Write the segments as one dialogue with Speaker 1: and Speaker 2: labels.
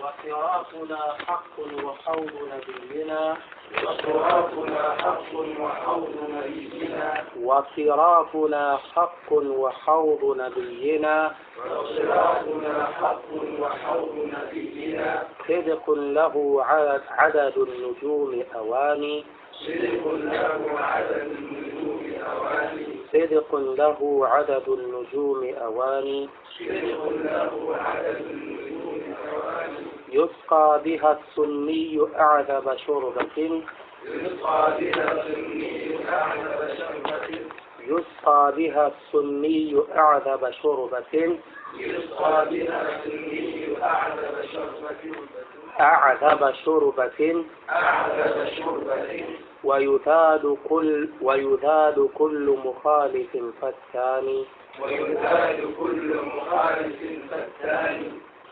Speaker 1: وصراطنا حق وحوض نبينا
Speaker 2: وصراطنا حق وحوض نبينا
Speaker 1: وصراطنا حق وحوض نبينا
Speaker 2: وصراطنا حق وحوض نبينا
Speaker 1: صدق له عدد, عدد النجوم أواني
Speaker 2: صدق له عدد النجوم أواني
Speaker 1: صدق له عدد النجوم أواني
Speaker 2: صدق له عدد النجوم أواني
Speaker 1: يسقى بها السني أعذب شربة
Speaker 2: يسقى بها السني أعلى شربة
Speaker 1: يسقى بها السني أعذب شربة
Speaker 2: يسقى بها السني أعلى شربة
Speaker 1: أعذب شربة
Speaker 2: أعلى شربة
Speaker 1: ويذاد كل ويذاد كل مخالف فتان
Speaker 2: ويزال كل مخالف فتان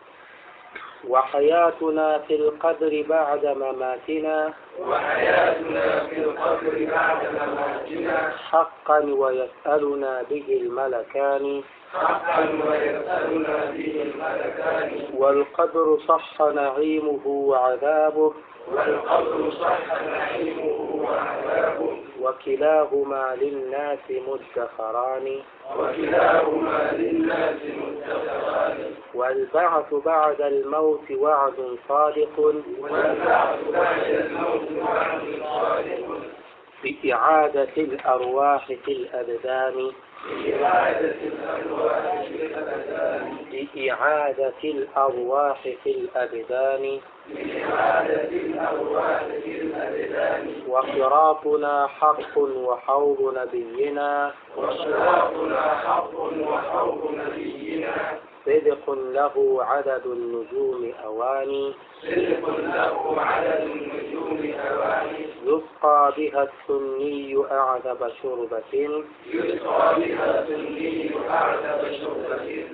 Speaker 1: وحياتنا في القبر بعد مماتنا
Speaker 2: وحياتنا في القبر بعد مماتنا
Speaker 1: حقا ويسألنا به الملكان
Speaker 2: حقا ويسألنا به الملكان
Speaker 1: والقبر صح نعيمه وعذابه
Speaker 2: والقبر صح نعيمه وعذابه
Speaker 1: وكلاهما للناس مدخران
Speaker 2: وكلاهما للناس متفقان
Speaker 1: والبعث بعد الموت وعد صادق
Speaker 2: والبعث بعد الموت وعد صادق
Speaker 1: بإعادة الأرواح في الأبدان
Speaker 2: بإعادة الأرواح في الأبدان
Speaker 1: بإعادة الأرواح في الأبدان
Speaker 2: بإعادة الأرواح في الأبدان
Speaker 1: وصراطنا حق وحوض نبينا
Speaker 2: وصراطنا حق وحوض نبينا
Speaker 1: صدق له عدد النجوم أواني
Speaker 2: صدق له عدد النجوم أواني
Speaker 1: يسقى بها السني أعذب شربة
Speaker 2: يسقى بها سني أعذب شربة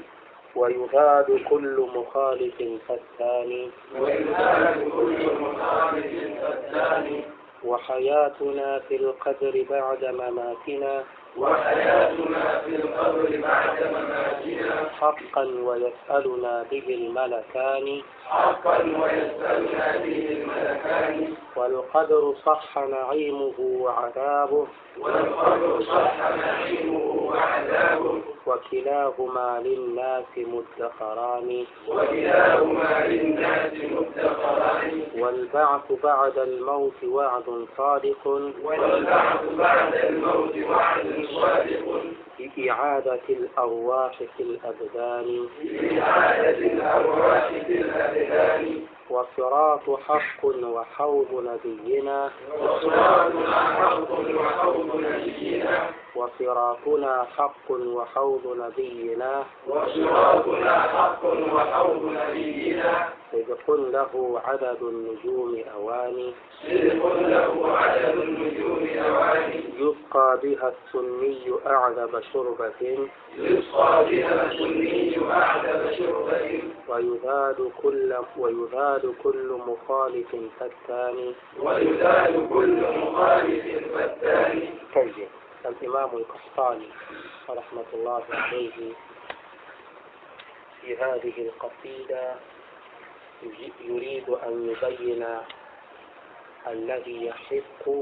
Speaker 1: ويذاد كل مخالف فتان
Speaker 2: ويزال كل مخالف فتان
Speaker 1: وحياتنا في القبر بعد مماتنا
Speaker 2: وحياتنا في القبر بعد مماتنا
Speaker 1: حقا ويسألنا به الملكان
Speaker 2: حقا ويسألنا به الملكان
Speaker 1: والقدر صح نعيمه وعذابه
Speaker 2: والقبر صح نعيمه وعذابه
Speaker 1: وكلاهما للناس مدخران
Speaker 2: وكلاهما للناس مدخران
Speaker 1: والبعث بعد الموت وعد صادق
Speaker 2: والبعث بعد الموت وعد صادق
Speaker 1: بإعادة الأرواح في الأبدان
Speaker 2: بإعادة الأرواح في الأبدان
Speaker 1: وصراط حق وحوض نبينا
Speaker 2: وصراطنا حق وحوض نبينا
Speaker 1: وصراطنا حق وحوض نبينا
Speaker 2: وصراطنا حق وحوض نبينا
Speaker 1: صدق له عدد النجوم أواني
Speaker 2: صدق له عدد النجوم أواني
Speaker 1: يسقى بها السني أعذب شربة
Speaker 2: يسقى بها السني أعذب شربة
Speaker 1: ويذاد كل ويذاد كل مخالف فتان
Speaker 2: ويزال كل مخالف فتان
Speaker 1: طيب الإمام القحطاني رحمة الله عليه في هذه القصيدة يجي- يريد أن يبين الذي يحق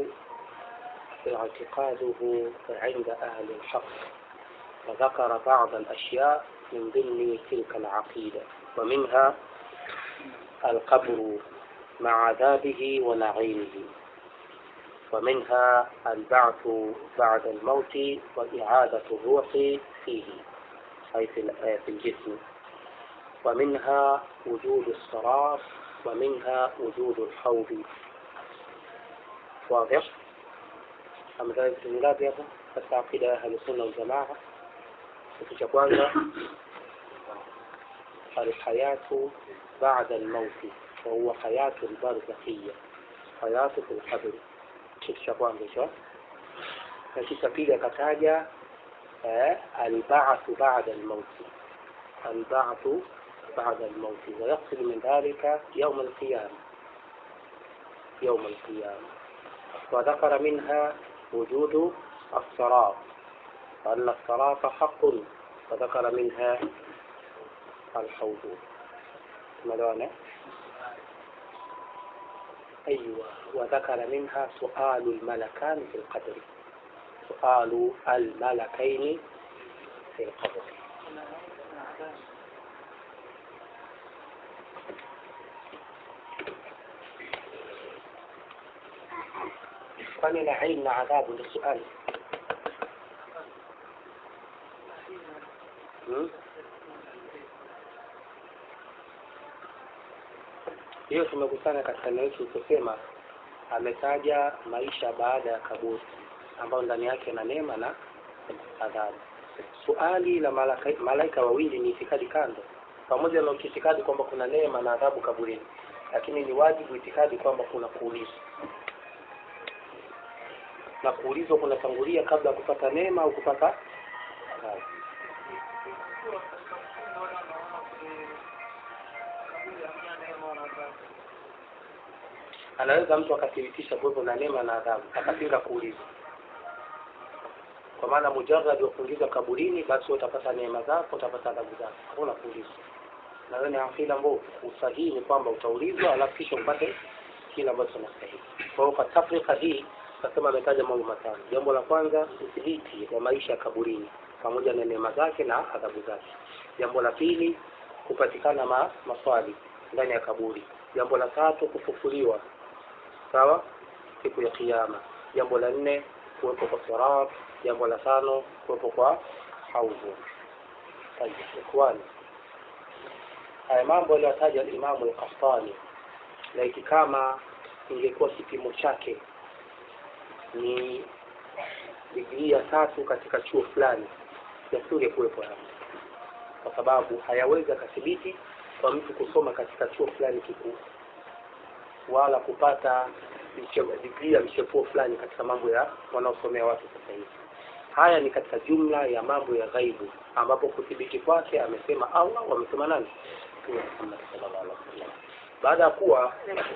Speaker 1: اعتقاده عند أهل الحق وذكر بعض الأشياء من ضمن تلك العقيدة ومنها القبر مع عذابه ونعيمه ومنها البعث بعد الموت وإعادة الروح فيه أي في ال- في الجسم ومنها وجود الصراط ومنها وجود الحوض واضح أم ذلك الجملات يا katika akida ya ahlusunna waljamaa kitu cha kwanza alhayatu bada almauti wahuwa hayatu lbarzakhiya hayatu fi lqabri kitu cha kwanza hicho na kisha pili akataja eh, albathu bada almauti albathu بعد الموت ويقصد من ذلك يوم القيامة يوم القيامة وذكر منها وجود الصراط وأن الصراط حق وذكر منها الحوض ملوانا أيوة وذكر منها سؤال الملكان في القدر سؤال الملكين في القبر kwani naim na adhabu ni suali hmm? hiyo tumekusana katika neno yetu kusema ametaja maisha baada ya kaburi ambayo ndani yake na neema na adhabu suali la malaika, malaika wawili ni itikadi kando pamoja na itikadi kwamba kuna neema na adhabu kaburini lakini ni wajibu itikadi kwamba kuna kuulizwa na kuulizwa kunatangulia kabla ya kupata neema au kupata adhabu anaweza mtu akathibitisha kuwepo na neema na adhabu akapinga kuulizwa kwa maana mujarrad wa kuulizwa kaburini basi utapata neema zako utapata adhabu zako hakuna kuulizwa na wewe ni akida mbovu usahihi ni kwamba utaulizwa alafu kisha upate kile ambacho unastahili kwa hiyo kwa tafrika hii nasema ametaja mambo matano jambo la kwanza udhibiti wa maisha ya kaburini pamoja na neema zake na adhabu zake jambo la pili kupatikana ma, maswali ndani ya kaburi jambo la tatu kufufuliwa sawa siku ya kiyama jambo la nne kuwepo kwa sirat jambo la tano kuwepo kwa haudhu ikhwani haya mambo aliyotaja alimamu al-Qahtani laiti kama ingekuwa kipimo chake ni digrii ya tatu katika chuo fulani yasingekuwepo hapa kwa sababu hayawezi akathibiti kwa mtu kusoma katika chuo fulani kikuu wala kupata digrii ya mchepuo fulani katika mambo ya wanaosomea watu sasa hivi haya ni katika jumla ya mambo ya ghaibu ambapo kuthibiti kwake amesema Allah wamesema nani Mtume Muhammad sallallahu alaihi wasallam baada ya kuwa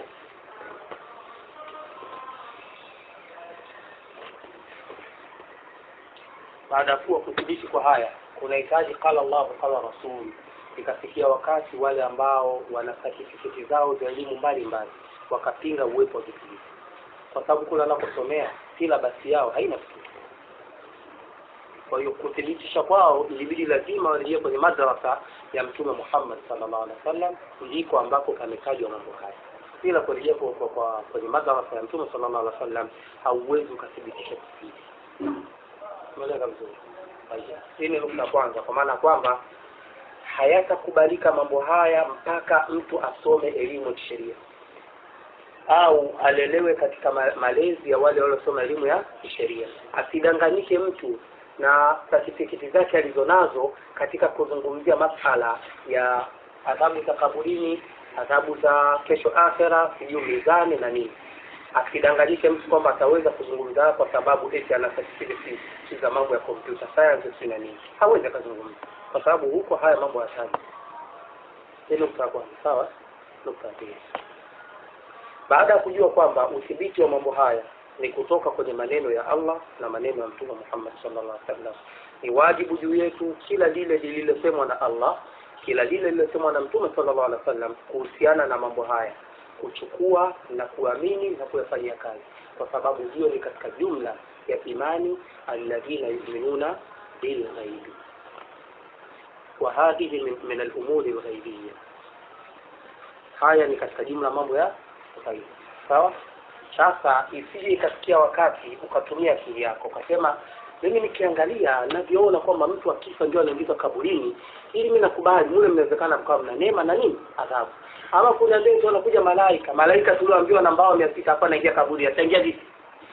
Speaker 1: baada ya kuwa kudhibiti kwa haya kunahitaji qala Allah qala rasul ikafikia wakati wale ambao wana certificate zao za elimu mbalimbali wakapinga uwepo wa vitu hivi kwa sababu kule wanakosomea silabasi yao haina vitu kwa hiyo kuthibitisha kwao ilibidi lazima warejee kwenye madrasa ya mtume Muhammad sallallahu alaihi wasallam ndiko ambako kametajwa mambo haya bila kurejea kwa, kwa, kwa kwenye madrasa ya mtume sallallahu alaihi wasallam hauwezi ukathibitisha kitu hivi umeeleka vizuri hii ni nukta kwanza kwa maana kwamba hayatakubalika mambo haya mpaka mtu asome elimu ya kisheria au alelewe katika ma- malezi ya wale waliosoma elimu ya kisheria asidanganyike mtu na certificate zake alizonazo katika kuzungumzia masala ya adhabu za kaburini adhabu za kesho akhera sijui mizani na nini asidanganyike mtu kwamba ataweza kuzungumza kwa sababu eti ana certificate za mambo ya computer science si na nini hawezi akazungumza kwa sababu huko haya mambo hayataji hii nukta ya kwanza sawa nukta ya pili baada ya kujua kwamba udhibiti wa mambo haya ni kutoka kwenye maneno ya Allah na maneno ya Mtume Muhammad sallallahu alaihi wasallam. Ni wajibu juu yetu kila lile lililosemwa na Allah, kila lile lililosemwa na Mtume sallallahu alaihi wasallam kuhusiana na mambo haya, kuchukua na kuamini na kuyafanyia kazi, kwa sababu hiyo ni katika jumla ya imani alladhina yu'minuna bil ghaibi wa hadhihi min, min al-umuri al-ghaibiyya. Haya ni katika jumla mambo ya ghaibi. Sawa? Sasa isije ikafikia wakati ukatumia akili yako ukasema, mimi nikiangalia navyoona kwamba mtu akifa ndio anaingizwa kaburini, ili mimi nakubali mule mnawezekana mkawa mna neema na nini adhabu. Ama kuna ndio anakuja malaika, malaika tulioambiwa na mbao mia sita hapa anaingia kaburi, ataingia vipi?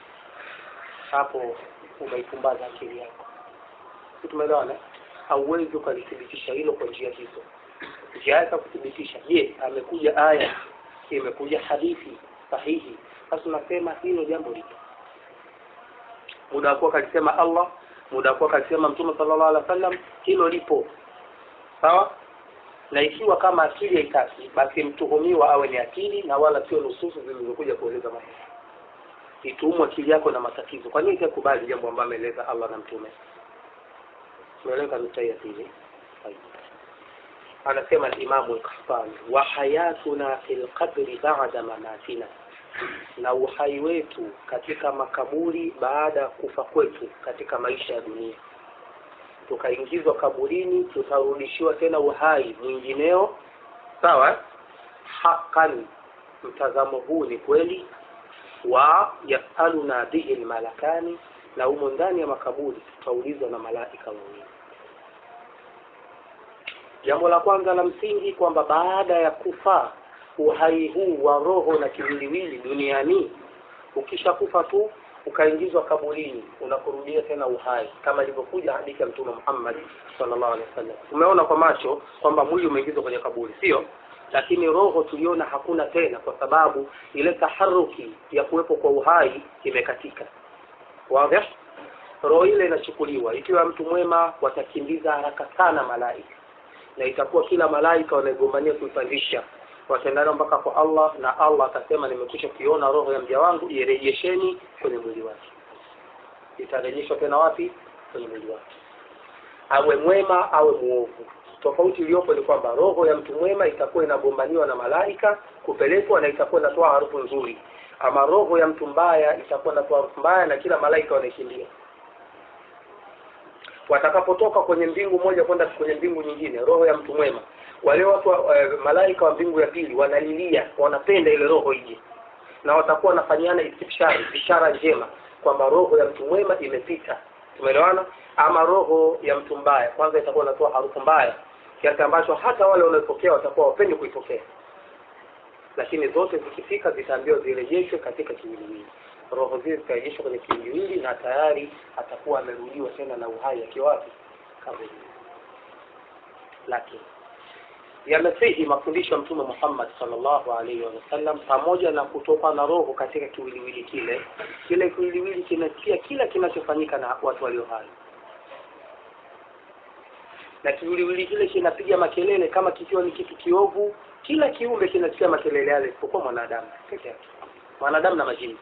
Speaker 1: Hapo umeipumbaza akili yako. Si tumeelewana? Hauwezi ukalithibitisha hilo kwa njia hizo. Njia yake kuthibitisha, je, amekuja aya, imekuja hadithi sahihi sasa unasema hilo jambo lipo muda wa kuwa kalisema Allah muda wa kuwa kalisema Mtume sallallahu alaihi wasallam hilo lipo sawa na ikiwa kama akili haitaki basi mtuhumiwa awe ni akili na wala sio nususu zilizokuja kueleza mambo itumwe akili yako na matatizo kwa nini ikakubali jambo ambalo ameeleza Allah na Mtume tumeeleza nukta ya pili anasema al-Imam al-Qahtani wa hayatuna fil qabri ba'da mamatina na uhai wetu katika makaburi baada ya kufa kwetu katika maisha ya dunia tukaingizwa kaburini tutarudishiwa tena uhai mwingineo sawa hakan mtazamo huu ni kweli wa yasaluna bihi lmalakani na humo ndani ya makaburi tutaulizwa na malaika wawili jambo la kwanza la msingi kwamba baada ya kufa uhai huu wa roho na kiwiliwili duniani ukishakufa tu ukaingizwa kaburini unakurudia tena uhai kama ilivyokuja hadithi ya mtume Muhammad sallallahu alaihi wasallam tumeona kwa macho kwamba mwili umeingizwa kwenye kaburi sio lakini roho tuliona hakuna tena kwa sababu ile taharuki ya kuwepo kwa uhai imekatika wazi roho ile inachukuliwa ikiwa mtu mwema watakimbiza haraka sana malaika na itakuwa kila malaika wanagombania kuipandisha wataendana mpaka kwa Allah na Allah atasema nimekwisha kuiona roho ya mja wangu irejesheni kwenye mwili wake itarejeshwa tena wapi kwenye mwili wake awe mwema awe muovu tofauti iliyopo ni kwamba roho ya mtu mwema itakuwa inagombaniwa na malaika kupelekwa na itakuwa inatoa harufu nzuri ama roho ya mtu mbaya itakuwa inatoa harufu mbaya na kila malaika wanaikimbia watakapotoka kwenye mbingu moja kwenda kwenye mbingu nyingine roho ya mtu mwema wale watu wa, e, malaika wa mbingu ya pili wanalilia wanapenda ile roho ije na watakuwa wanafanyana istibshari bishara njema kwamba roho ya mtu mwema imepita tumeelewana ama roho ya mtu mbaya kwanza itakuwa inatoa harufu mbaya kiasi ambacho hata wale wanaopokea watakuwa wapendi kuipokea lakini zote zikifika zitaambiwa zirejeshwe katika kiwiliwili roho zile zitarejeshwa kwenye kiwiliwili na tayari atakuwa amerudiwa tena na uhai akiwa wapi kaburi lakini yamesihi mafundisho ya mtume Muhammad sallallahu alaihi wasallam pamoja na kutoka na roho katika kiwiliwili kile kile kiwiliwili kinasikia kila kinachofanyika na watu walio hai na kiwiliwili kile kinapiga makelele kama kikiwa ni kitu kiovu kila kiumbe kinasikia makelele yale isipokuwa mwanadamu peke yake mwanadamu na majini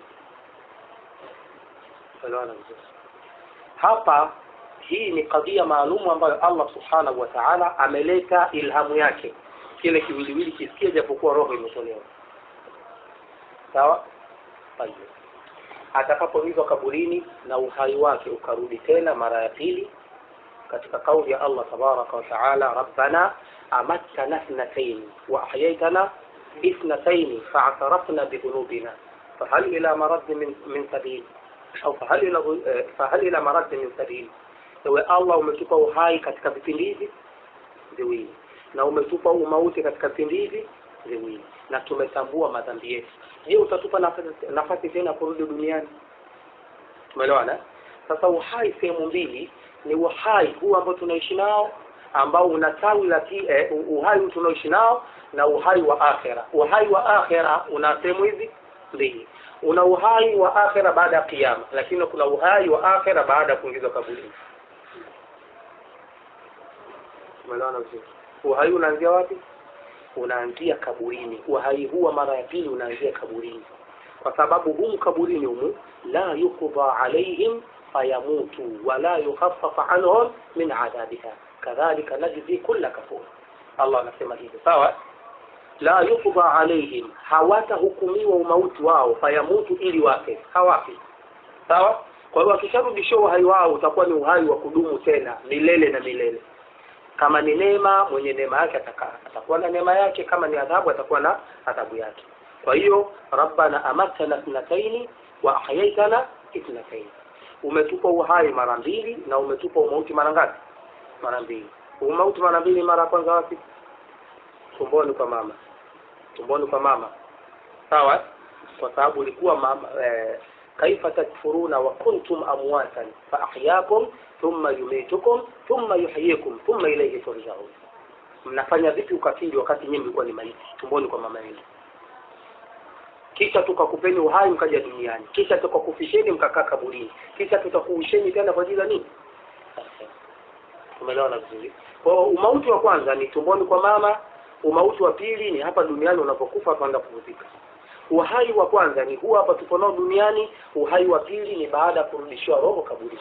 Speaker 1: Elewana vizuri hapa hii ni kadhia maalumu ambayo Allah subhanahu wa ta'ala ameleta ilhamu yake kile kiwiliwili kisikie japokuwa roho imetolewa sawa Tayeb. atakapoingizwa kaburini na uhai wake ukarudi tena mara ya pili katika kauli ya Allah tabaraka wa taala rabbana amattana ithnatayn wa ahyaytana ithnatayn fa'tarafna bidhunubina fahal ila marad min min sabil au fahal ila fahal ila marad min sabil ewe Allah umetupa uhai katika vipindi hivi viwili na umetupa umauti katika vipindi hivi viwili na tumetambua madhambi yetu je utatupa nafasi, nafasi tena kurudi duniani tumeelewana sasa uhai sehemu mbili ni uhai huu ambao tunaishi nao ambao una tawi la eh, uhai huu tunaoishi nao na uhai wa akhera uhai wa akhera una sehemu hizi mbili una uhai wa akhera baada ya kiyama lakini kuna uhai wa akhera baada ya kuingizwa kaburini tumeelewana vizuri uhai unaanzia wapi unaanzia kaburini uhai huu wa mara ya pili unaanzia kaburini kwa sababu humu kaburini humu la yuqda alaihim fayamutu wala yukhaffafa anhum min adhabiha kadhalika najzi kulla kafur Allah anasema hivyo sawa la yuqda alaihim hawatahukumiwa umauti wao fayamutu ili wafe hawafi sawa kwa hiyo akisharudishiwa uhai wao utakuwa ni uhai wa kudumu tena milele na milele kama ni neema mwenye neema yake atakaa atakuwa na neema yake kama ni adhabu atakuwa na adhabu yake kwa hiyo rabbana amatana ithnataini wa ahyaitana ithnataini umetupa uhai mara mbili na umetupa umauti mara ngapi mara mbili umauti mara mbili mara ya kwanza wapi tumboni kwa mama tumboni kwa mama sawa kwa sababu ulikuwa mama eh, kaifa takfuruna wa kuntum amwatan fa ahyakum thumma yumitukum thumma yuhyikum thumma ilayhi turja'un mnafanya vipi ukafiri wakati nyinyi mlikuwa ni maiti tumboni kwa mama yenu kisha tukakupeni uhai mkaja duniani kisha tukakufisheni mkakaa kaburini kisha tutakuusheni tena kwa ajili ya nini umeelewana vizuri kwa hiyo umauti wa kwanza ni tumboni kwa mama umauti wa pili ni hapa duniani unapokufa kwenda kupumzika uhai wa kwanza ni huu hapa tuko nao duniani uhai wa pili ni baada ya kurudishiwa roho kaburini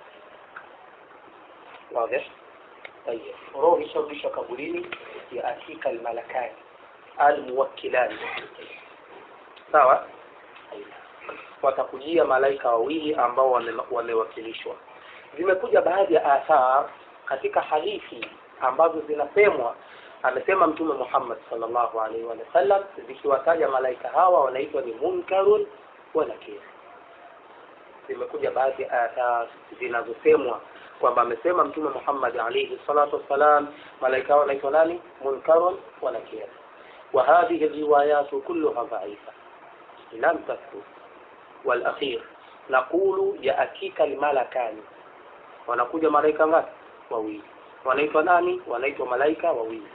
Speaker 1: wazi طيب roho isharudishwa kaburini ya atika almalakani almuwakkilani sawa aina watakujia malaika wawili ambao wame- wamewakilishwa zimekuja baadhi ya athar katika hadithi ambazo zinasemwa amesema mtume Muhammad sallallahu alaihi wa sallam zikiwataja malaika hawa wanaitwa ni munkarun wa nakir zimekuja baadhi ya athar zinazosemwa kwamba amesema mtume Muhammad alayhi salatu wassalam malaika hawa wanaitwa nani munkarun wa nakir وهذه الروايات كلها ضعيفة لم تثبت والأخير نقول يأتيك الملكان wanakuja malaika ngapi wawili wanaitwa nani wanaitwa malaika wawili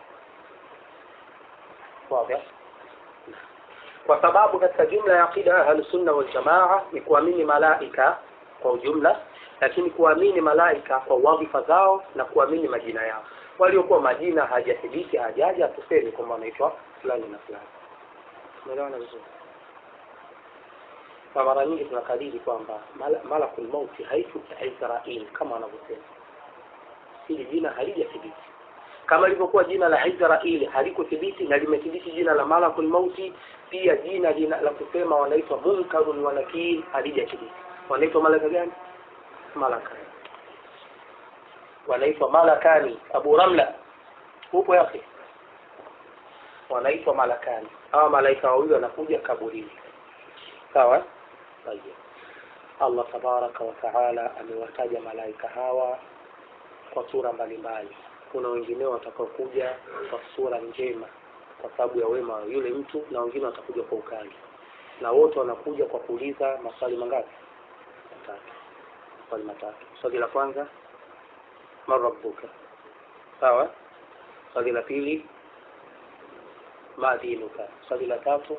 Speaker 1: wazi kwa sababu katika jumla ya aqida ahlu sunna wal jamaa ni kuamini malaika kwa ujumla lakini kuamini malaika kwa wadhifa zao na kuamini majina yao waliokuwa majina hajathibiti hajaja tuseme kwamba wanaitwa fulani na fulani umeelewana vizuri na mara nyingi tunakadiri kwamba mala- malakul mauti haifu Israel kama wanavyosema hili jina halijathibiti kama lilivyokuwa jina la Israeli halikuthibiti na limethibiti jina la malakul mauti pia jina lina, la kusema wanaitwa munkarun wa nakir halijathibiti wanaitwa malaka gani malaka wanaitwa malakani abu ramla upo yake wanaitwa malakani hawa malaika wawili wanakuja kaburini sawa طيب Allah tabaraka wa taala amewataja malaika hawa kwa sura mbalimbali kuna wengine watakaokuja kwa sura njema kwa sababu ya wema wa yule mtu na wengine watakuja kwa ukali na wote wanakuja kwa kuuliza maswali mangapi matatu maswali matatu swali la kwanza man rabbuka sawa swali la pili ma dinuka swali la tatu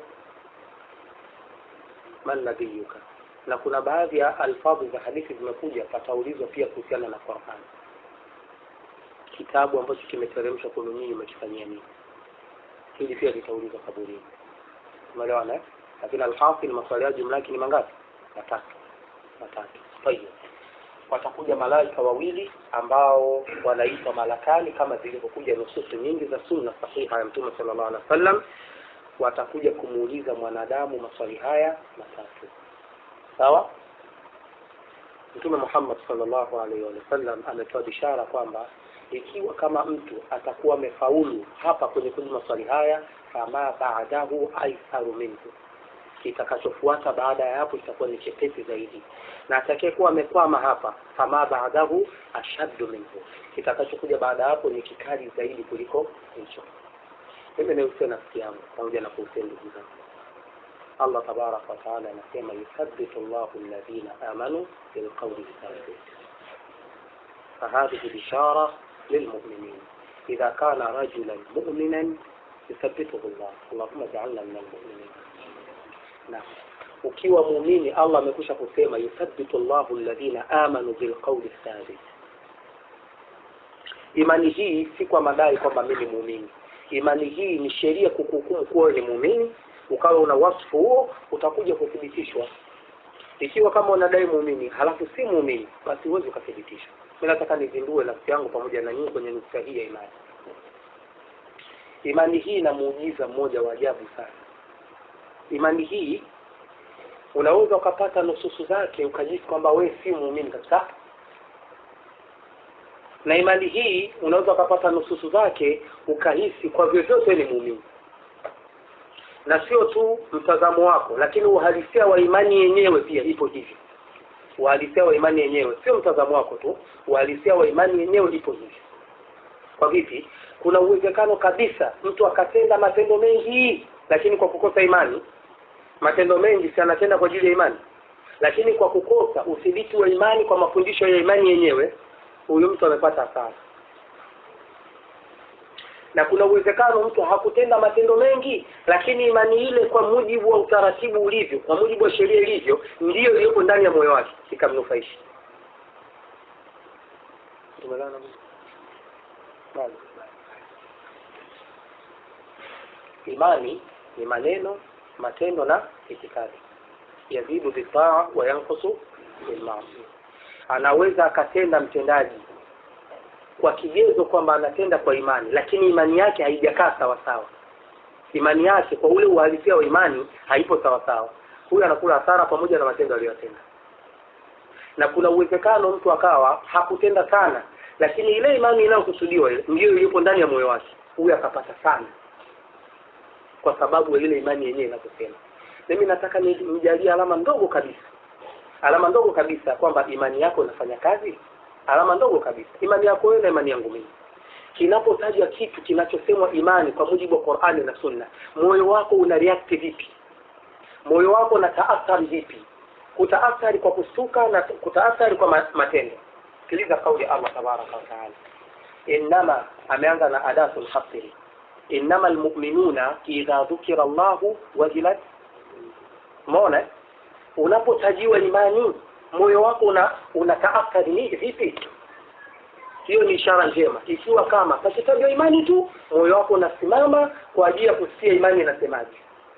Speaker 1: man nabiyuka na kuna baadhi ya alfadhi za hadithi zimekuja pataulizwa pia kuhusiana na Qur'an kitabu ambacho kimeteremshwa kwenu nyinyi umekifanyia nini hili pia litaulizwa kaburini umeelewana eh? lakini alhasil maswali yao jumla yake ni mangapi matatu matatu tayeb watakuja malaika wawili ambao wanaitwa malakani kama zilivyokuja nususu nyingi za sunna sahiha ya mtume sallallahu alaihi wasallam watakuja kumuuliza mwanadamu maswali haya matatu sawa mtume Muhammad sallallahu alaihi wasallam ametoa bishara kwamba ikiwa kama mtu atakuwa amefaulu hapa kwenye kujibu maswali haya fama baadahu aitharu minhu kitakachofuata baada ya hapo itakuwa ni chepesi zaidi na atakayekuwa amekwama hapa fama baadahu ashaddu minhu kitakachokuja baada ya hapo ni kikali zaidi kuliko hicho mimi nausia nafsi yangu pamoja na kuhusia ndugu zangu Allah tabaraka wa taala anasema yuthabbitu Allahu alladhina amanu bilqawli thabit فهذه بشارة للمؤمنين إذا كان رجلا مؤمنا يثبته الله اللهم اجعلنا من المؤمنين نعم ukiwa muumini Allah amekwisha kusema yuthabbitu Allahu alladhina amanu bilqawli thabit imani hii si kwa madai kwamba mimi muumini imani hii ni sheria kukuhukumu kuwa ni muumini ukawa una wasfu huo utakuja kuthibitishwa ikiwa kama unadai muumini halafu si muumini basi huwezi ukathibitishwa mimi nataka nizindue nafsi yangu pamoja na nyinyi kwenye nukta hii ya imani imani hii ina muujiza mmoja wa ajabu sana imani hii unaweza ukapata nususu zake ukajisi kwamba we si muumini kabisa na imani hii unaweza ukapata nususu zake ukahisi kwa vyovyote ni muumini na sio tu mtazamo wako lakini uhalisia wa imani yenyewe pia ipo hivyo uhalisia wa imani yenyewe sio mtazamo wako tu uhalisia wa imani yenyewe ipo hivyo kwa vipi kuna uwezekano kabisa mtu akatenda matendo mengi lakini kwa kukosa imani matendo mengi si anatenda kwa ajili ya imani lakini kwa kukosa udhibiti wa imani kwa mafundisho ya imani yenyewe huyu mtu amepata hasara na kuna uwezekano mtu hakutenda matendo mengi lakini imani ile kwa mujibu wa utaratibu ulivyo kwa mujibu wa sheria ilivyo ndiyo iliyopo ndani ya moyo wake ikamnufaisha Tumeelewana vizuri? Bado. imani ni maneno matendo na itikadi yazidu bitaa wa yankusu bilmaasi anaweza akatenda mtendaji kwa kigezo kwamba anatenda kwa imani lakini imani yake haijakaa sawa sawa imani yake kwa ule uhalisia wa imani haipo sawa sawa huyu anakula hasara pamoja na matendo aliyotenda na kuna uwezekano mtu akawa hakutenda sana lakini ile imani inayokusudiwa ile ndiyo iliyopo ndani ya moyo wake huyu akapata sana kwa sababu ya ile imani yenyewe inavyosema mimi nataka ni- nijalie alama ndogo kabisa alama ndogo kabisa kwamba imani yako inafanya kazi alama ndogo kabisa imani yako wewe na imani yangu mimi kinapotajwa kitu kinachosemwa imani kwa mujibu wa Qur'ani na Sunna moyo wako una react vipi moyo wako una taathari vipi kutaathari kwa kustuka na kutaathari kwa ma- matendo sikiliza kauli ya Allah tabaraka wa taala innama ameanza na adatul hasri innama almu'minuna idha dhukira Allahu wajilat umeona unapotajiwa imani moyo wako una unataathari ni vipi hiyo ni ishara njema ikiwa kama pakitajwa imani tu moyo wako unasimama kwa ajili ya kusikia imani inasemaje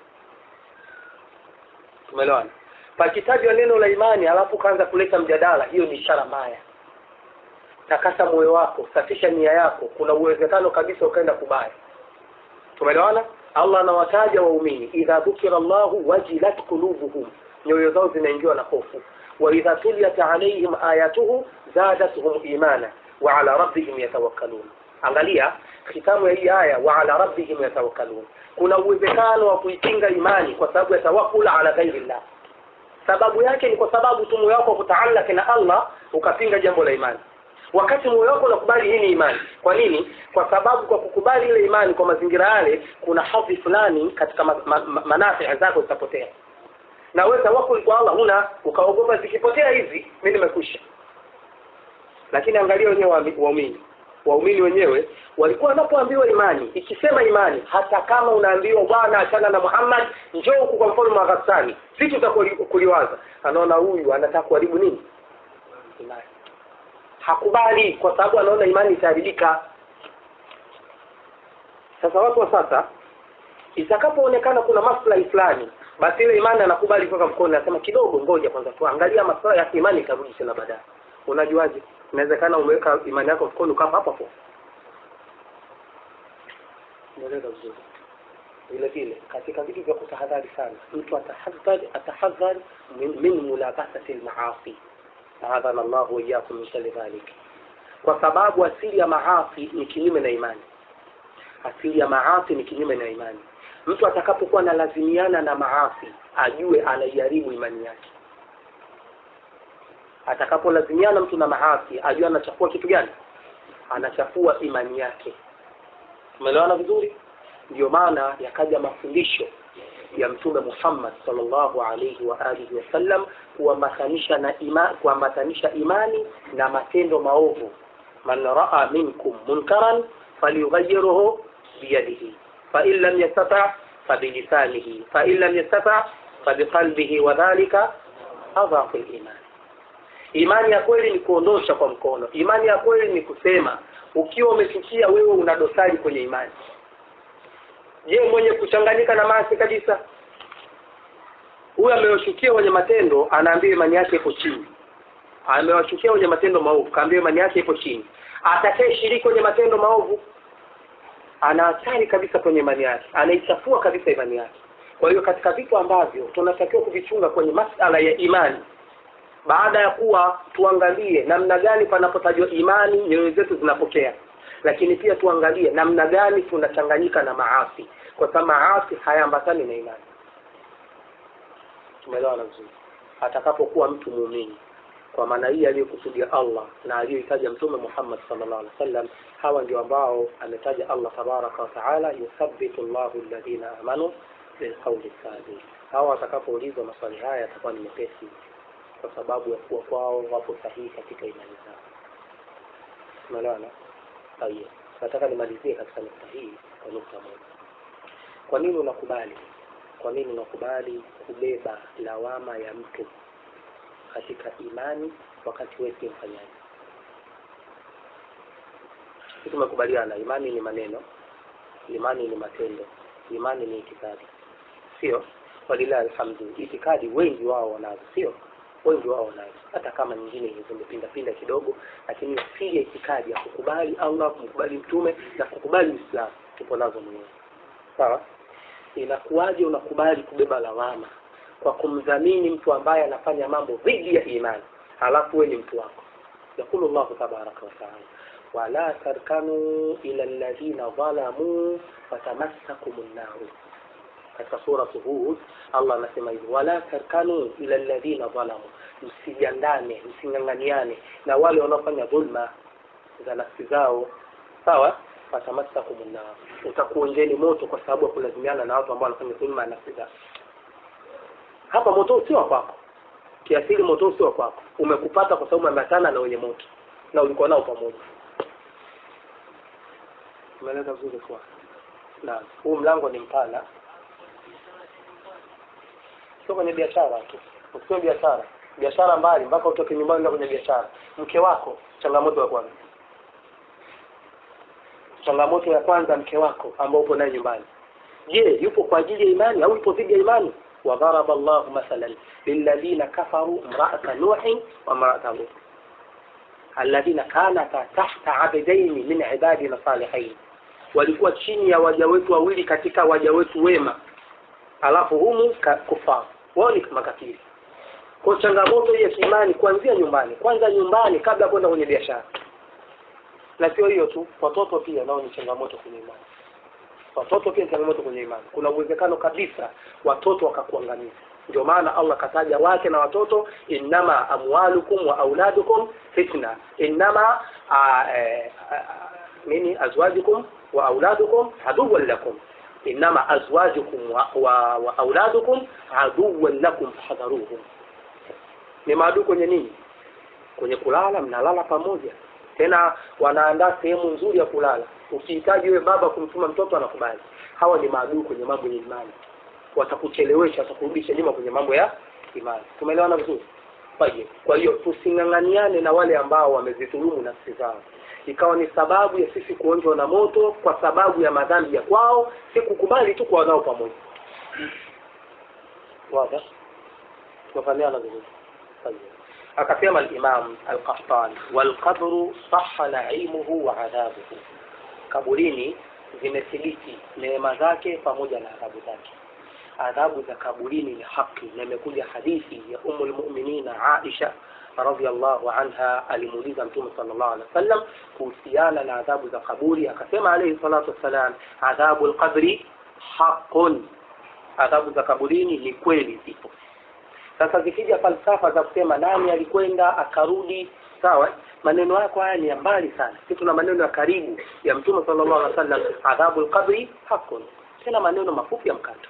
Speaker 1: tumeelewana pakitajwa neno la imani alafu kaanza kuleta mjadala hiyo ni ishara mbaya takasa moyo wako safisha nia yako kuna uwezekano kabisa ukaenda kubaya tumeelewana allah anawataja waumini idha dhukira llahu wajilat qulubuhum nyoyo zao zinaingiwa na hofu wa idha tuliyat alaihim ayatuhu zadatuhum imana wa ala rabbihim yatawakkalun angalia kitamu ya hii aya wa ala rabbihim yatawakkalun kuna uwezekano wa kuipinga imani kwa sababu ya tawakkul ala ghairillah sababu yake ni kwa sababu tu moyo wako kutaallaki na Allah ukapinga jambo la imani wakati moyo wako unakubali hii ni imani kwa nini kwa sababu kwa kukubali ile imani kwa mazingira yale kuna hadhi fulani katika ma, ma, ma, manafi zako zitapotea na wewe tawakkul kwa Allah huna ukaogopa zikipotea hizi mimi nimekwisha lakini angalia wenyewe waami- waumini waumini wenyewe walikuwa wanapoambiwa imani ikisema imani hata kama unaambiwa bwana achana na Muhammad njoo huku kwa mfalme wa Ghassani vitu za kuli- kuliwaza anaona huyu anataka kuharibu nini imani hakubali kwa sababu anaona imani itaharibika sasa watu wa sasa itakapoonekana kuna maslahi fulani basi ile imani anakubali kuweka mkono anasema kidogo ngoja kwanza tuangalia maslahi ya imani itarudi tena baadaye unajuaje inawezekana umeweka imani yako mkono ukafa hapo hapo umeeleza vizuri vile vile katika vitu vya kutahadhari sana mtu atahadhari atahadhari min, min mulabasati almaasi ahadhana Allah wa iyyakum min sharri dhalik kwa sababu asili ya maasi ni kinyume na imani asili ya maasi ni kinyume na imani mtu atakapokuwa analazimiana na maasi ajue anaiharibu imani yake atakapolazimiana mtu na maasi ajue anachafua kitu gani anachafua imani yake umeelewana vizuri ndio maana yakaja mafundisho ya mtume Muhammad sallallahu alayhi wa alihi wasallam kuambatanisha na ima, kuambatanisha imani na matendo maovu man raa minkum munkaran falyughayyirhu biyadihi fa in lam yastata fabilisanihi fa in lam yastata fabiqalbihi wa dhalika adhafu al-iman imani ya kweli ni kuondosha kwa mkono imani ya kweli ni kusema ukiwa umefikia wewe una dosari kwenye imani je mwenye kuchanganyika na maasi kabisa huyu amewashukia wenye matendo anaambia imani yake iko chini amewashukia wenye matendo maovu kaambia imani yake iko chini atakaye shiriki kwenye matendo maovu ana hatari kabisa kwenye imani yake anaichafua kabisa imani yake kwa hiyo katika vitu ambavyo tunatakiwa kuvichunga kwenye masala ya imani baada ya kuwa tuangalie namna gani panapotajwa imani nyoyo zetu zinapokea lakini pia tuangalie namna gani tunachanganyika na maasi kwa sababu maasi hayaambatani na imani tumeelewana vizuri atakapokuwa mtu muumini kwa maana hii aliyokusudia Allah na aliyoitaja mtume Muhammad sallallahu alaihi wasallam hawa ndio ambao ametaja Allah tabaraka wa taala yuthabbitu Allahu alladhina amanu bilqawli thabit hawa watakapoulizwa maswali haya yatakuwa ni mepesi kwa sababu ya kuwa kwao wapo sahihi katika imani zao tumeelewana Haya, nataka nimalizie katika nukta hii kwa nukta moja. Kwa nini unakubali? Kwa nini unakubali kubeba lawama ya mtu katika imani wakati wewe si mfanyaji? Sisi tumekubaliana imani ni maneno, imani ni matendo, imani ni itikadi, sio? Walillahi alhamdu, itikadi wengi wao wanazo, sio? wengi wao wanazo hata kama nyingine zimepinda pinda kidogo lakini asili ya itikadi ya kukubali Allah kumkubali mtume na kukubali Uislamu tupo nazo mwenyewe sawa inakuwaje unakubali kubeba lawama kwa kumdhamini mtu ambaye anafanya mambo dhidi ya imani halafu wewe ni mtu wako yakulu llahu tabaraka wataala wala tarkanu ila alladhina dhalamuu fatamassakum nnaru katika suratu hud allah anasema hivi wala tarkanu ila alladhina dhalamu msijandane msing'ang'aniane na wale wanaofanya dhulma za nafsi zao sawa fatamassakum nnar utakuonjeni moto kwa sababu ya kulazimiana na watu ambao wanafanya dhulma ya nafsi zao hapa moto sio wa kwako kiasili moto sio wa kwako umekupata kwa sababu umeambatana na wenye moto na ulikuwa nao pamoja umeeleza vizuri kwa na huu mlango ni mpana sio kwenye biashara tu usio biashara biashara mbali mpaka utoke nyumbani na kwenye biashara mke wako changamoto ya kwanza changamoto ya kwanza mke wako ambao upo naye nyumbani je yupo kwa ajili ya imani au yupo dhidi ya imani وضرب الله مثلا للذين كفروا امرأة نوح وامرأة لوط الذين كانتا تحت عبدين من عبادنا صالحين walikuwa chini ya waja wetu wawili katika waja wetu wema alafu humu kufaa wao ni makafiri kwa changamoto hii ya kiimani kuanzia nyumbani kwanza nyumbani kabla kwenda kwenye biashara na sio hiyo tu watoto pia nao ni changamoto kwenye imani watoto pia ni changamoto kwenye imani kuna uwezekano kabisa watoto wakakuangamiza ndio maana allah kataja wake na watoto innama amwalukum wa auladukum fitna innama a, e, a, nini azwajukum wa auladukum aduwan lakum innama azwajukum wa, wa, wa auladukum aduwan lakum fahadharuhum ni maadui kwenye nini kwenye kulala mnalala pamoja tena wanaandaa sehemu nzuri ya kulala ukihitaji wewe baba kumtuma mtoto anakubali hawa ni maadui kwenye mambo ya imani watakuchelewesha watakurudisha nyuma kwenye mambo ya imani tumeelewana vizuri Faye. kwa hiyo tusing'ang'aniane na wale ambao wamezidhulumu nafsi zao ikawa ni sababu ya sisi kuonjwa na moto kwa sababu ya madhambi ya kwao si kukubali tu kwa nao pamoja wazi tumefahamiana vizuri Faye. akasema al-Imam al-Qahtani wal-qabru sahha na'imuhu wa adhabuhu kaburini zimethibiti neema zake pamoja na adhabu zake adhabu za kaburini ni haki na imekuja hadithi ya umul mu'minina Aisha radhiallahu anha alimuuliza mtume sallallahu alaihi wasallam kuhusiana na adhabu za kaburi akasema alayhi salatu wassalam adhabu al-qabri haqqun adhabu za kaburini ni kweli zipo sasa zikija falsafa za kusema nani alikwenda akarudi sawa maneno yako haya ni ya mbali sana sisi tuna maneno ya karibu ya mtume sallallahu alaihi wasallam adhabu alqabri hakun tena maneno mafupi ya mkato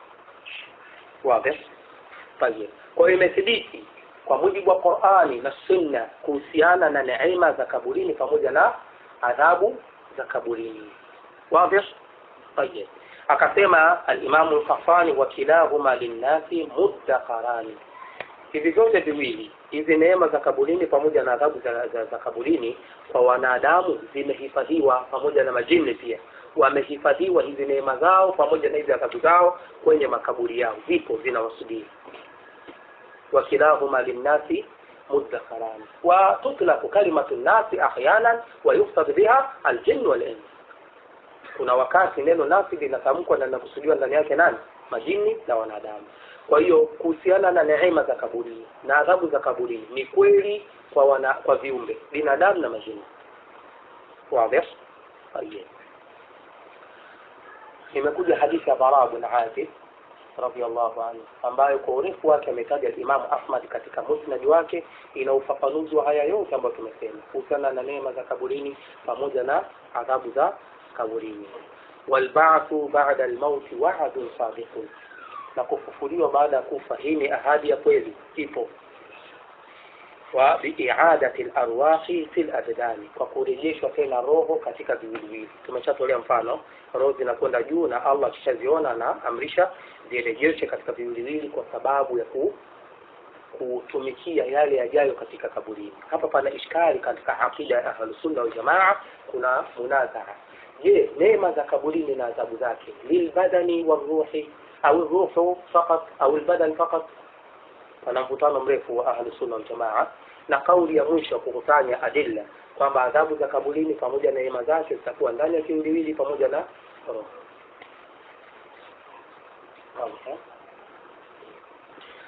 Speaker 1: wazi tayeb kwa hiyo imethibiti kwa mujibu wa Qur'ani na Sunna kuhusiana na neema za kaburini pamoja na adhabu za kaburini wazi tayeb akasema al-Imam al-Qafani wa kilahuma linnasi muddaqarani hivi vyote viwili hizi neema za kaburini pamoja na adhabu za, za, za kaburini kwa wanadamu zimehifadhiwa pamoja na majini pia wamehifadhiwa hizi neema zao pamoja na hizi adhabu zao kwenye makaburi yao zipo zinawasubiri wakilahuma linnasi muddakharan wa tutlaqu kalimatu nnasi ahyanan wa yuqsad biha aljinn wal ins kuna wakati neno nasi linatamkwa na linakusudiwa ndani yake nani majini na wanadamu kwa hiyo kuhusiana na neema za kaburini na adhabu za kaburini ni kweli kwa wana, kwa viumbe binadamu na majini wazi طيب imekuja hadithi ya Bara bin Azib radhiallahu anhu ambayo kwa urefu wake ametaja Imam Ahmad katika musnad wake ina ufafanuzi wa haya yote ambayo tumesema kuhusiana na neema za kaburini pamoja na adhabu za kaburini walba'thu ba'da al-maut wa'dun sadiqun na kufufuliwa baada ya kufa hii ni ahadi ya kweli ipo wa biiadati larwahi fi labdani kwa kurejeshwa tena roho katika viwiliwili tumeshatolea mfano roho zinakwenda juu na allah akishaziona na amrisha zirejeshwe katika viwiliwili kwa sababu ya ku, kutumikia yale yajayo katika kaburini hapa pana ishkali katika aqida ya ahlusunna waljamaa kuna munazara je neema za kaburini na adhabu zake lilbadani waruhi au ruhu fakat au albadan fakat pana mvutano mrefu wa ahlu sunna wal jamaa na kauli ya mwisho kukusanya adilla kwamba adhabu za kaburini pamoja na neema zake zitakuwa ndani ya kiwiliwili pamoja na roho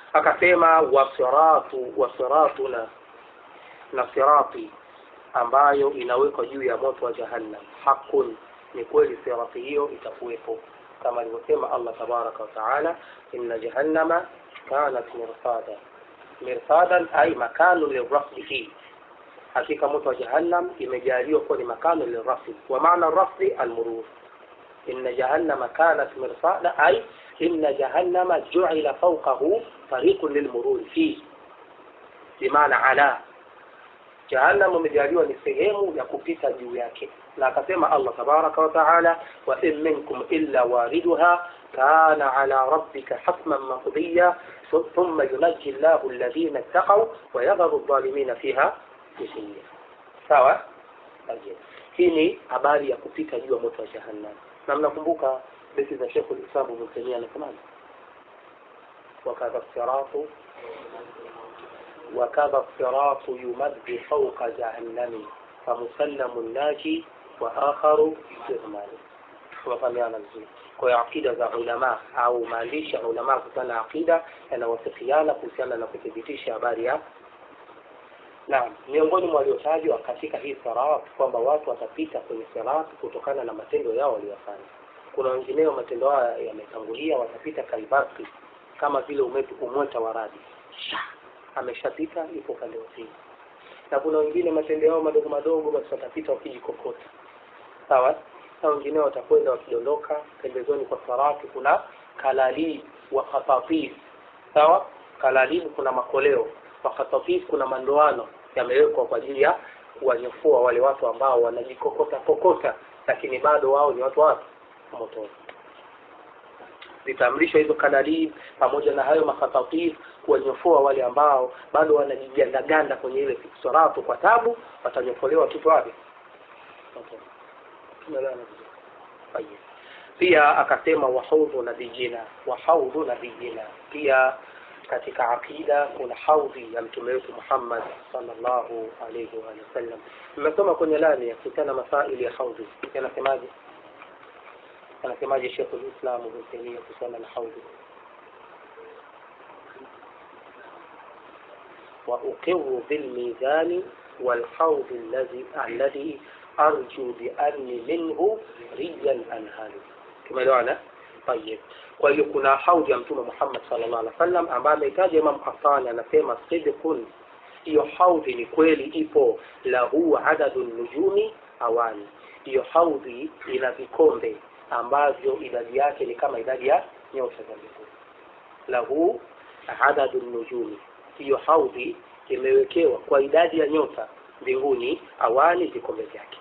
Speaker 1: akasema wasiratu wasiratuna na sirati ambayo inawekwa juu ya moto wa jahannam hakun ni kweli sirati hiyo itakuwepo kama alivyosema allah tabaraka wataala inna jahannama kanat mirsada mirsadan ay makanu lirafdihi hakika moto wa jahannam imejaliwa kuwa ni makano lirafdi wa maana rafdi almurur inna jahannama kanat mirsada ay inna jahannama juila fawqahu tariqun lilmurur fihi bimaana ala jahannam imejaliwa ni sehemu ya kupita juu yake na akasema allah tabaraka wataala wa in minkum illa wariduha kana ala rabbika hatman maqdiya thumma yunaji llahu alladhina ittaqaw wa yadharu adh-dhalimina fiha jithiya sawa hii ni habari ya kupita juu ya moto wa jahannam na mnakumbuka beti za shekhu lislamu ibn taimia anasemaje wakadha siratu وكذا الصراط يمد فوق جهنم فمسلم الناجي وآخر يهمل وفهمنا vizuri kwa hiyo akida za ulama au maandishi ya ulama kuhusiana na akida yanawasifiana kuhusiana na kuthibitisha habari ya naam miongoni mwa waliotajwa katika hii sirat kwamba watu watapita kwenye sirat kutokana na matendo yao waliyofanya kuna wengineo matendo haya yametangulia watapita kalbaki kama vile umweta wa radi ameshapita yuko upande wa pili na kuna wengine matendo yao madogo madogo basi watapita wakijikokota sawa na wengine watakwenda wakidondoka pembezoni kwa sarati kuna kalalib wa khatatif sawa kalalib kuna makoleo wa khatatif kuna mandoano yamewekwa kwa ajili ya kuwanyofua wale watu ambao wanajikokota kokota lakini bado wao ni watu wapi motoni zitaamrishwa hizo kalalib pamoja na hayo makhatatif kuwanyofoa wale ambao bado wanajigandaganda kwenye ile soratu kwa tabu watanyofolewa tupo wapi pia akasema wahaudhu nabiyina wahaudhu nabiyina pia katika aqida kuna haudhi ya mtume wetu Muhammad sallallahu alayhi wa sallam nimesoma kwenye lani ya kuhusiana masaili ya haudhi yanasemaje anasemaje Sheikh al-Islam Ibn Taymiyyah kuhusiana na haudhi وأقر بالميزان والحوض الذي الذي أرجو بأني منه ريا أنهل كما لعنة طيب kwa hiyo kuna haudhi ya mtume Muhammad sallallahu alaihi wasallam ambaye amehitaja Imam Qahtani anasema sidqun hiyo haudhi ni kweli ipo lahu adadu nujumi awali hiyo haudhi ina vikombe ambavyo idadi yake ni kama idadi ya nyota za mbinguni lahu adadu nujumi hiyo haudhi imewekewa kwa idadi ya nyota mbinguni awali vikombe vyake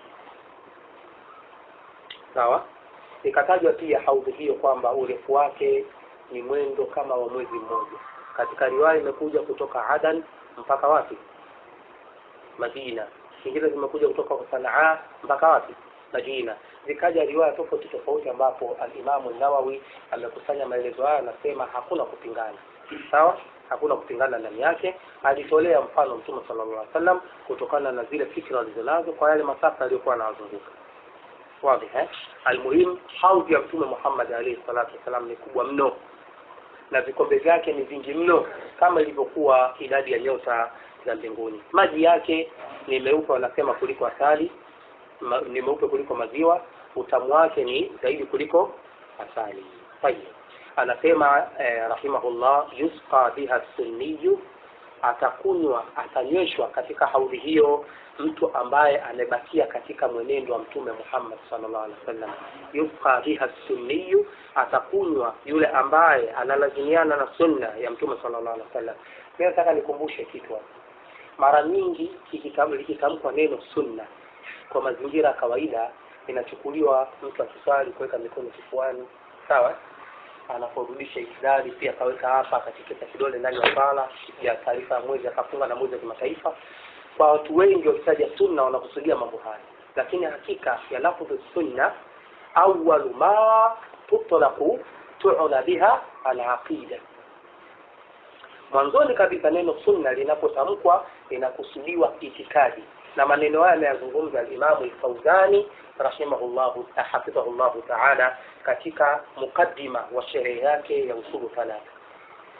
Speaker 1: sawa ikatajwa pia haudhi hiyo kwamba urefu wake ni mwendo kama wa mwezi mmoja katika riwaya imekuja kutoka adan mpaka wapi madina zingine zimekuja kutoka sanaa mpaka wapi madina zikaja riwaya tofauti tofauti ambapo alimamu nawawi amekusanya maelezo haya anasema hakuna kupingana sawa hakuna kupingana ndani yake alitolea mfano mtume sallallahu alaihi wasallam kutokana na zile fikra alizonazo kwa yale masafa aliyokuwa anawazunguka wazi eh almuhim haudhi ya mtume Muhammad alayhi salatu wasallam ni kubwa mno na vikombe vyake ni vingi mno kama ilivyokuwa idadi ya nyota za mbinguni maji yake ni meupe wanasema kuliko asali ma, ni meupe kuliko maziwa utamu wake ni zaidi kuliko asali tayeb anasema eh, rahimahullah yusqa biha sunniyu atakunywa atanyweshwa katika haudhi hiyo mtu ambaye amebakia katika mwenendo wa mtume Muhammad sallallahu alaihi wasallam yusqa biha sunniyu atakunywa yule ambaye analazimiana na sunna ya mtume sallallahu alaihi wasallam mimi nataka nikumbushe kitu hapa mara nyingi likitamkwa neno sunna kwa mazingira ya kawaida inachukuliwa mtu akiswali kuweka mikono kifuani sawa anaporudisha ikidari pia akaweka hapa akatikisa kidole ndani ya sala ya taarifa ya mwezi akafunga na mwezi wa kimataifa kwa watu wengi wakitaja sunna wanakusudia mambo haya lakini hakika ya lafdhu sunna awwalu ma tutlaqu tu'la biha al-aqida mwanzoni kabisa neno sunna linapotamkwa linakusudiwa itikadi na maneno haya ameyazungumza al-Imam al-Fawzani rahimahullahu hafidhahullahu ta'ala katika mukaddima wa sherehe yake ya usulu thalatha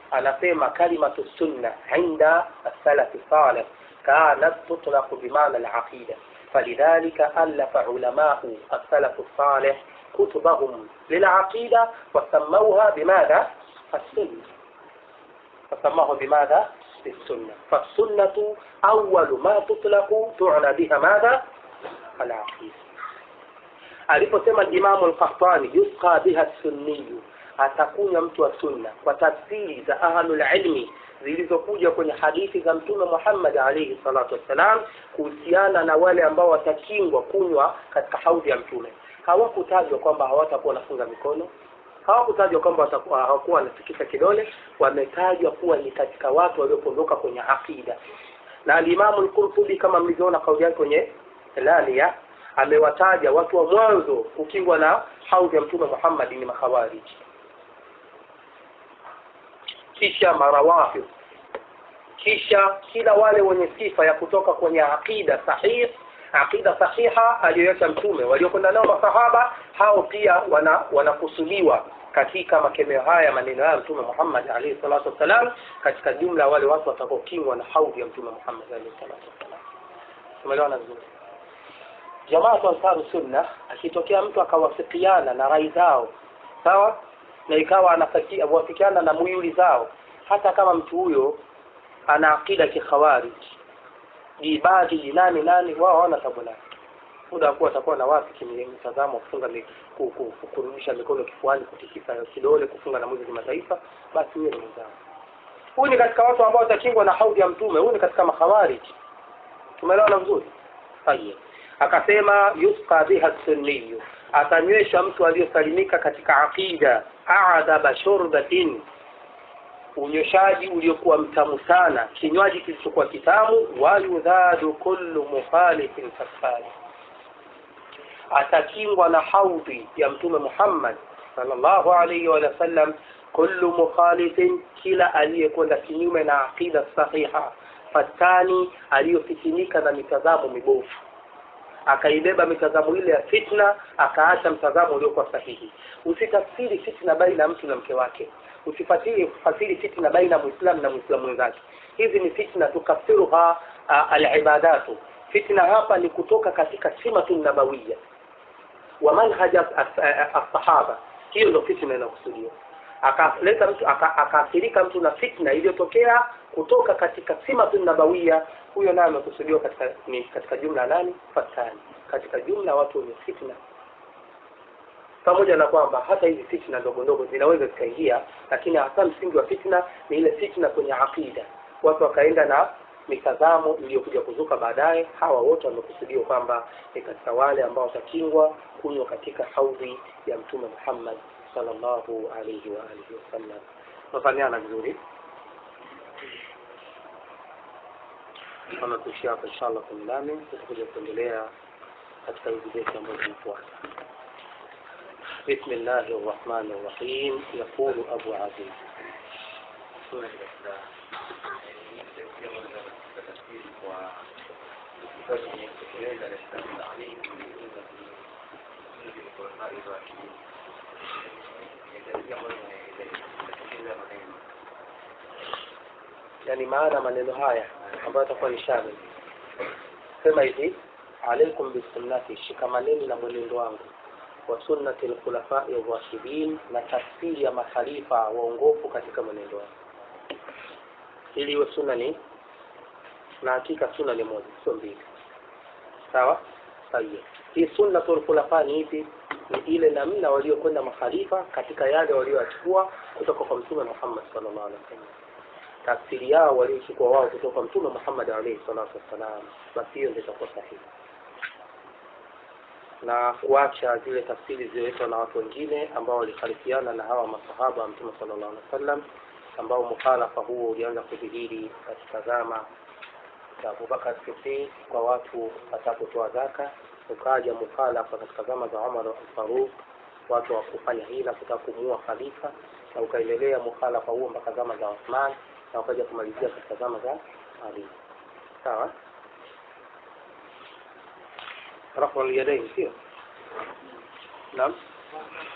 Speaker 1: anasema kalimatu sunna inda as-salafi salih kanat tutlaqu bimaana al-aqida فلذلك ألف علماء السلف الصالح كتبهم للعقيدة وسموها بماذا؟ السنة فسموه بماذا؟ بالسنة فالسنة أول ما تطلق تعنى بها ماذا؟ العقيدة aliposema Imamu al-Qahtani yusqa biha sunniyu, atakunywa mtu wa sunna kwa tafsiri za ahlul ilmi zilizokuja kwenye hadithi za Mtume Muhammad alayhi salatu wassalam kuhusiana na wale ambao watakingwa kunywa katika haudhi ya Mtume. Hawakutajwa kwamba hawatakuwa wanafunga mikono, hawakutajwa kwamba watakuwa hawakuwa wanatikisa kidole, wametajwa kuwa ni katika watu waliopondoka kwenye aqida. Na alimamu al-Qurtubi kama mlivyoona kauli yake kwenye Lalia amewataja watu wa mwanzo kukingwa na haudhi ya Mtume Muhammad ni makhawariji kisha marawafid kisha kila wale wenye sifa ya kutoka kwenye aqida sahih aqida sahiha aliyoacha mtume waliokwenda nao masahaba hao pia wana wanakusudiwa katika makemeo haya maneno haya mtume Muhammad alayhi salatu wasalam katika jumla wale watu watakaokingwa na haudhi ya mtume Muhammad alayhi salatu wasalam tumeelewana vizuri jamaa wa ansaru sunna akitokea mtu akawafikiana na rai zao sawa na ikawa anafikia wafikiana na muyuli zao hata kama mtu huyo ana akida kikhawarij jibadi nani nani wao hawana tabu naye muda kuwa atakuwa na wapi kimtazamo kufunga mi- ku- ku- ku- kurudisha mikono kifuani kutikisa kidole kufunga na mwezi kimataifa basi huyo ni mwenzao huyu ni katika watu ambao watakingwa na haudhi ya mtume huyu ni katika makhawarij tumeelewana vizuri tayeb akasema yusqa biha sunniyu atanywesha mtu aliyosalimika katika aqida adaba shurbatin unyweshaji uliokuwa mtamu sana kinywaji kilichokuwa kitamu wayudhadu kullu mukhalifin fasfari atakingwa na haudhi ya mtume Muhammad sallallahu alayhi wa sallam kullu mukhalifin kila aliyekwenda kinyume na aqida sahiha fatani aliyofitinika na mitazamo mibovu akaibeba mitazamo ile ya fitna akaacha mtazamo uliokuwa sahihi usitafsiri fitna baina ya mtu na mke wake usifatiri fasiri fitna baina ya muislamu na muislamu mwenzake hizi ni fitna tukafiruha uh, alibadatu fitna hapa ni kutoka katika simatu nabawiya wa manhaj as-sahaba hiyo ndio fitna inakusudiwa akaleta mtu aka- akaathirika mtu na fitna iliyotokea kutoka katika simatu nabawiya huyo naye amekusudiwa katika ni katika jumla nani fatani katika jumla watu wenye fitna pamoja na kwamba hata hizi fitna ndogo ndogo zinaweza zikaingia lakini hasa msingi wa fitna ni ile fitna kwenye aqida watu wakaenda na mitazamo iliyokuja kuzuka baadaye hawa wote wamekusudiwa kwamba ni katika wale ambao watakingwa kunywa katika haudhi ya mtume Muhammad sallallahu alayhi wa alihi wasallam tunafanyana vizuri kama kuishia hapa inshallah kwenye nami tutakuja kuendelea katika hizi beti ambazo zinafuata بسم الله الرحمن الرحيم يقول أبو عزيز yani maana maneno haya ambayo yatakuwa ni shamil sema hivi alaikum bisunnati shikamaneni na mwenendo wangu wa sunnati alkhulafai rashidin na tafsiri ya makhalifa waongofu katika mwenendo wao ili iwe sunna ni na hakika sunna ni moja sio mbili sawa sahihi hii sunnatul khulafa ni ipi ni ile namna waliokwenda makhalifa katika yale walioyachukua kutoka kwa mtume Muhammad sallallahu alaihi wasallam tafsiri yao waliochukua wao kutoka kwa mtume Muhammad alayhi salatu wassalam basi hiyo ndio itakuwa sahihi na kuacha zile tafsiri zilizoletwa na watu wengine ambao walikhalifiana na hawa masahaba wa mtume sallallahu alaihi wasallam ambao mukhalafa huo ulianza kudhihiri katika zama za Abubakar Siddiq kwa watu watakutoa zaka ukaja mukhalafa katika zama za Umar al-Faruq watu wa kufanya hila kutaka kumuua khalifa na ukaendelea mukhalafa huo mpaka zama za Uthman na ukaja kumalizia katika zama za Ali sawa rafu al-yadayn sio naam